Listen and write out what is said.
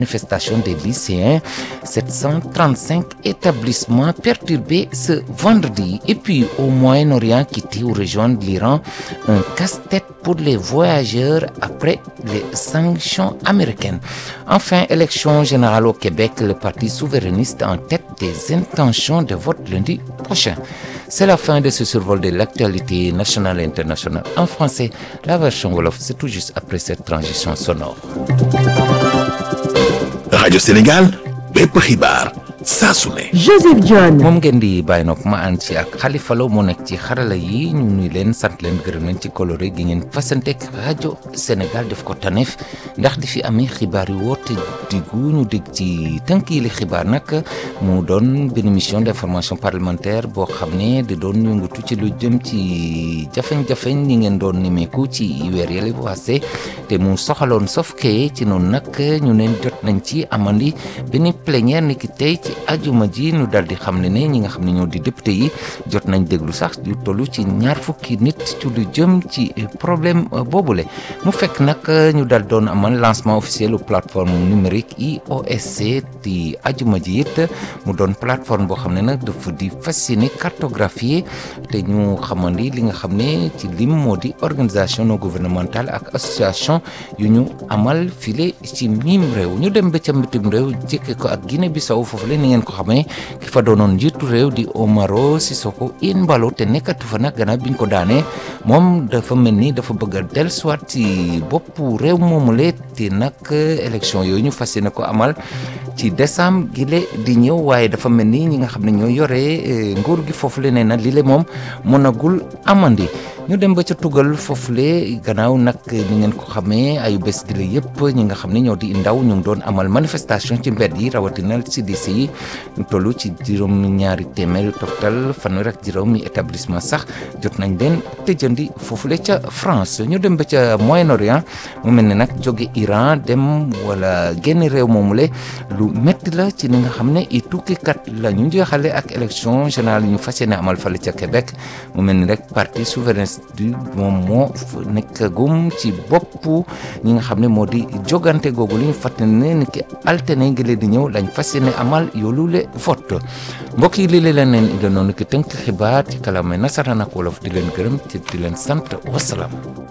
manifestation des lycéens 735 établissements perturbés ce vendredi et puis au Moyen-Orient quitté ou rejoindre l'Iran un casse-tête pour les voyageurs après les sanctions américaines enfin élection générale au Québec le parti souverainiste en tête des intentions de vote lundi prochain c'est la fin de ce survol de l'actualité nationale et internationale en français la version wolof c'est tout juste après cette transition sonore rajo Sénégal bépp xibaar saa su ne. Joseph John. moom ngeen di bàyyi nag ma ànd ci ak Khalifa Lo moo nekk ci xarala yi ñu nuy leen sant leen gërëm leen ci coloré gi ngeen fasanteeg rajo Sénégal def ko taneef ndax di fi amee xibaar yu wóor te diggu ñu dig ci tënk yi li xibaar nag mu doon benn mission d'information parlementaire boo xam ne di doon yëngatu ci lu jëm ci jafeñ-jafeñ ñi ngeen doon nimeeku ci weer yële passé te mu soxaloon sauf que ci noonu nag ñu neen jot nañ ci amandi benn plénière ni ki tey ci ajuma ji ñu dal di xam ne ne ñi nga xam ne ñoo di député yi jot nañ déglu sax yu toll ci ñaar fukki nit ci lu jëm ci problème boobule mu fekk nag ñu dal doon amal lancement officiel plateforme numérique IOSC di ajuma ji it mu doon plateforme boo xam ne nag dafa di fasciné cartographier te ñu xamandi li nga xam ne ci lim moo di organisation non gouvernementale ak association yu ñu amal file ci miim réew ñu dem ba ca mbitim réew jëkke ko ak Guinée Bissau foofu la ni ngeen ko xamee ki fa doonoon njiitu réew di Omaro Sissoko Embalo te nekkatu fa nag gannaaw biñ ko daanee moom dafa mel ni dafa bëgg a dellusiwaat ci boppu réew moomule te nag élection yooyu ñu fas yéene ko amal ci décembre gi le di ñëw waaye dafa mel ni ñi nga xam ne ñoo yore nguur gi foofu le nee na li le moom mënagul amandi ñu dem ba ca tugal foofule gannaaw nag ni ngeen ko xamee ayu bés gi la yëpp ñi nga xam ne ñoo di ndaw ñu ngi doon amal manifestation ci mbedd yi rawatina ci lycée yi ñu toll ci juróom ñaari téeméeri toftal fanweer ak juróomi établissement sax jot nañ leen tëjandi foofule ca France ñu dem ba ca Moyen-Orient mu mel ne nag jóge Iran dem wala génn réew moomule lu métti la ci ni nga xam ne i tukkikat la ñu jeexale ak élection générale yu ñu fas yéene amal fale ca Québec mu mel ni rek parti souverain du moom moo nekk gum ci boppu ñi nga xam ne moo di jogante googu li ñu fàttali ne ni ki altine gi di ñëw lañ fas yéene amal yoolule vote mbokk yi lii leen leen indi noonu ki tënk xibaar ci kàllaama nasaraan ak wolof di leen gërëm ci di leen sant wasalaam